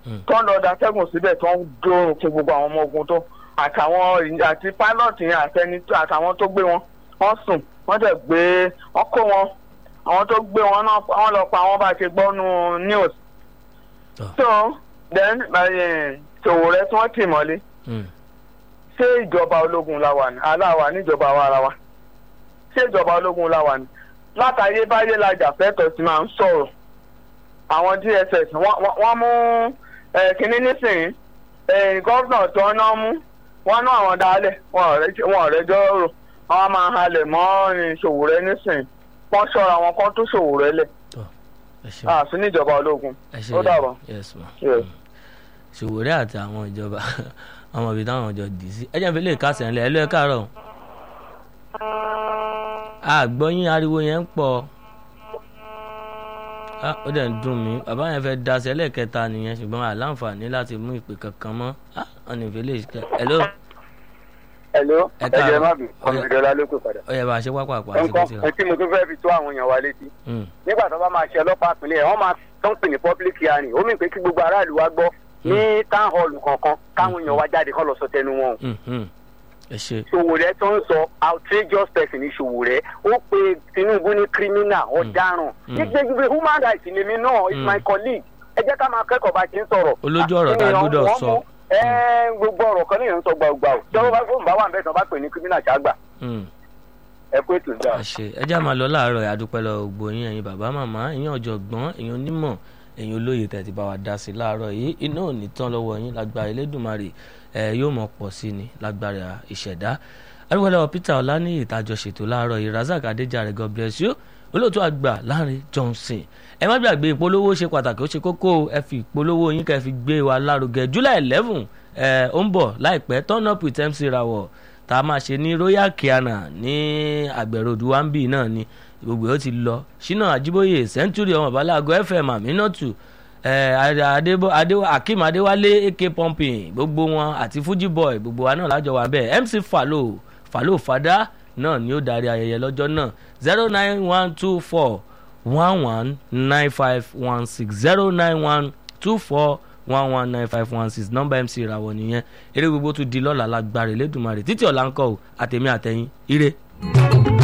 tó ń lọ datẹ́gùn síbẹ̀ tó ń dóorùn fún gbogbo àwọn ọmọ ogun tó àtàwọn àti pilot yẹn àtẹni àtàwọn tó gbé wọn wọ́n sùn wọ́n dẹ̀ gbé wọ́n kó wọn àwọn tó gbé wọn náà wọ́n lọ pa àwọn bá ṣe gbọ́ nu news. so then Sowore tí wọ́n tì mọ́lé ṣé ìjọba ológun la wà ní aláwa níjọba wa ara wa ṣé ìjọba ológun la wà ní látàyé báyé lajà fẹ́tọ̀ sí máa ń sọ̀rọ̀ àwọn DSS wọ́n mú kínní nísìnyí gọ́vnà tó ń ná mú wọ́n ná àwọn dálẹ̀ wọn ò rẹ́jọ́ rò wọ́n máa halẹ̀ mọ́ Sowore nísìnyí wọ́n ṣọ́ra wọn kán tó Sowore lẹ̀ àfi níjọba ológun ó dàbọ̀. Sowore àti àwọn ìjọba àwọn ibi táwọn jọ dì sí ẹ jẹ́ fi lè kásẹ̀ ńlẹ̀ ẹ ló ẹ káàárọ̀ àgbọ̀yìn ariwo yẹn ń pọ̀ ó dẹ̀ ń dùn mí bàbá yẹn fẹ́ daṣẹ́ lẹ́ẹ̀kẹta nìyẹn ṣùgbọ́n àláǹfààní láti mú ìpè kankan mọ́ ọ̀nà ìfẹ́lẹ́ ìṣẹ́ hello. hello ẹ jẹ́ má bì kọ́mídọ́lá ló pè padà. ó yẹ bá a ṣe wákò àpò àti nǹkan ẹ tí mo tún fẹ́ fi tó àwọn èèyàn wa létí. nígbà tó bá máa ṣe ọlọ́pàá ìpínlẹ̀ wọ́n máa tó ń pè ní public hearing ó mì pé kí gbogbo aráàlú wa gbọ́ ní town hall kankan káwọn èèyàn wa jáde kán lọ sọ tẹnu wọn. Sowore tó ń sọ outrageous person ní Sowore ó pe Tinubu ní criminal ọ̀daràn nígbègbè human rights lèmi náà is my colleague ẹ jẹ́ ká máa kẹ́kọ̀ọ́ bá ti ń sọ̀rọ̀. olójú ọ̀rọ̀ tá a gbọ́dọ̀ sọ. gbogbo ọ̀rọ̀ kan nìyẹn ń sọ gbàgbà o tí wọ́n bá fóun bá wà nbẹ̀ tí wọ́n bá pè ní criminal ṣáàgbà. ẹ kú ètò ìjà. ẹ jẹ́ àmà lọ láàárọ̀ àdúpẹ́ lọ gbogbo yín ẹ̀yin bàbá màmá ẹ̀yin ọ̀jọ̀gbọ́n ẹ̀yin onímọ̀ ẹ̀yin olóye tẹ̀ ti bá wa dá sí láàárọ̀ yìí iná ò ní tán lọ́wọ́ yín lágbára Elédùmarè ẹ yóò mọ̀ pọ̀ sí ni lágbára ìṣẹ̀dá arúgbálẹ́wọ̀ Peter Ọláníyì ìtajọ ṣètò láàárọ̀ yìí Razak Adéjàre God bless you olóòtú àgbà Láńrè Johnson ẹ má gbàgbé ìpolówó ṣe pàtàkì ó ṣe kókó ẹ fi ìpolówó yín kẹ́ fi gbé wa lárugẹ July eleven ẹ ó ń bọ̀ láìpẹ́ turn up with MC Rawọ tá a máa ṣe ní Royal Kiana ní àgbẹ̀rọ̀dù wambi náà ni gbogbo ó ti lọ Ṣínà Àjíbóyè Century ọmọ balago FM Aminatu Akeem Adéwálé AK pumping gbogbo wọn àti Fuji boy gbogbo wa náà lájọ wà bẹ́ẹ̀ MC Falo Falo Fada náà ni ó darí ayẹyẹ lọ́jọ́ náà zero nine one two four one one nine five one six zero nine one two four one one nine five one six nọ́mbà MC ìràwọ̀ nìyẹn eré gbogbo tún di lọ́la lágbára Elédùmarè títí ọ̀la ń kọ́ ò àtẹ̀mí àtẹ̀yìn ire.